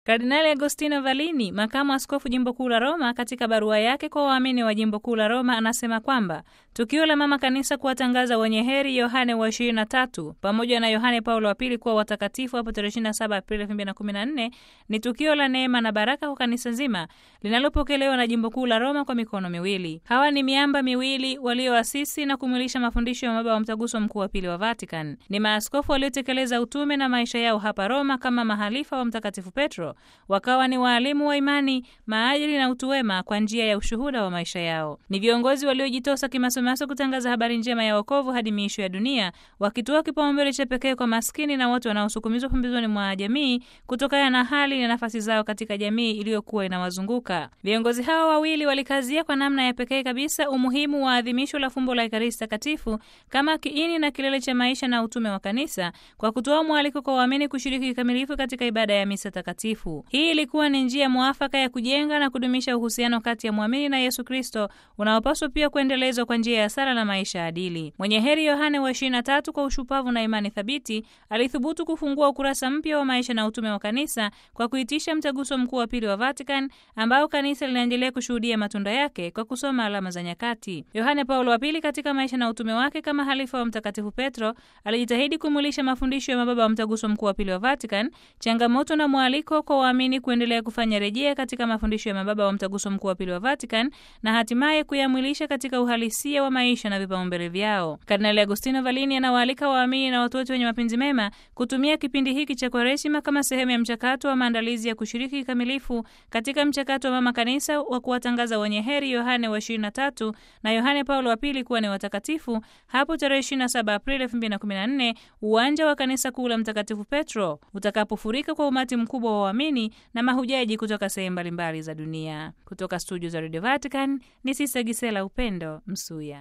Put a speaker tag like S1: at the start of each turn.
S1: Kardinali Agostino Valini, makamu askofu jimbo kuu la Roma, katika barua yake kwa waamini wa jimbo kuu la Roma anasema kwamba tukio la mama kanisa kuwatangaza wenye heri Yohane wa 23 pamoja na Yohane Paulo wa pili kuwa watakatifu hapo tarehe 27 Aprili 2014 ni tukio la neema na baraka kwa kanisa zima linalopokelewa na jimbo kuu la Roma kwa mikono miwili. Hawa ni miamba miwili walioasisi na kumwilisha mafundisho ya mababa wa mtaguso mkuu wa pili wa Vatican. Ni maaskofu waliotekeleza utume na maisha yao hapa Roma kama mahalifa wa Mtakatifu Petro wakawa ni waalimu wa imani, maadili na utu wema kwa njia ya ushuhuda wa maisha yao. Ni viongozi waliojitosa kimasomaso kutangaza habari njema ya wokovu hadi miisho ya dunia, wakitoa kipaumbele cha pekee kwa maskini na watu wanaosukumizwa pembezoni mwa jamii kutokana na hali na nafasi zao katika jamii iliyokuwa inawazunguka. Viongozi hawa wawili walikazia kwa namna ya pekee kabisa umuhimu wa adhimisho la fumbo la Ekaristi Takatifu kama kiini na kilele cha maisha na utume wa kanisa, kwa kutoa mwaliko kwa waamini kushiriki kikamilifu katika ibada ya misa takatifu. Hii ilikuwa ni njia mwafaka ya kujenga na kudumisha uhusiano kati ya mwamini na Yesu Kristo unaopaswa pia kuendelezwa kwa njia ya sala na maisha adili. Mwenye heri Yohane wa 23 kwa ushupavu na imani thabiti alithubutu kufungua ukurasa mpya wa maisha na utume wa kanisa kwa kuitisha mtaguso mkuu wa pili wa Vatican ambao kanisa linaendelea kushuhudia matunda yake kwa kusoma alama za nyakati. Yohane Paulo wa pili katika maisha na utume wake kama halifa wa Mtakatifu Petro alijitahidi kumulisha mafundisho ya mababa wa mtaguso mkuu wa pili wa Vatican, changamoto na mwaliko kwa waamini kuendelea kufanya rejea katika mafundisho ya mababa wa mtaguso mkuu wa pili wa Vatican na hatimaye kuyamwilisha katika uhalisia wa maisha na vipaumbele vyao. Kardinali Agostino Valini anawaalika waamini na watu wote wenye mapenzi mema kutumia kipindi hiki cha Kwaresima kama sehemu ya mchakato wa maandalizi ya kushiriki kikamilifu katika mchakato wa mama kanisa wa kuwatangaza wenye heri Yohane wa 23 na Yohane Paulo wa pili kuwa ni watakatifu hapo tarehe 27 Aprili 2014 uwanja wa kanisa kuu la Mtakatifu Petro utakapofurika kwa umati mkubwa wa waamini na mahujaji kutoka sehemu mbalimbali za dunia. Kutoka studio za Radio Vatican ni Sista Gisela Upendo Msuya.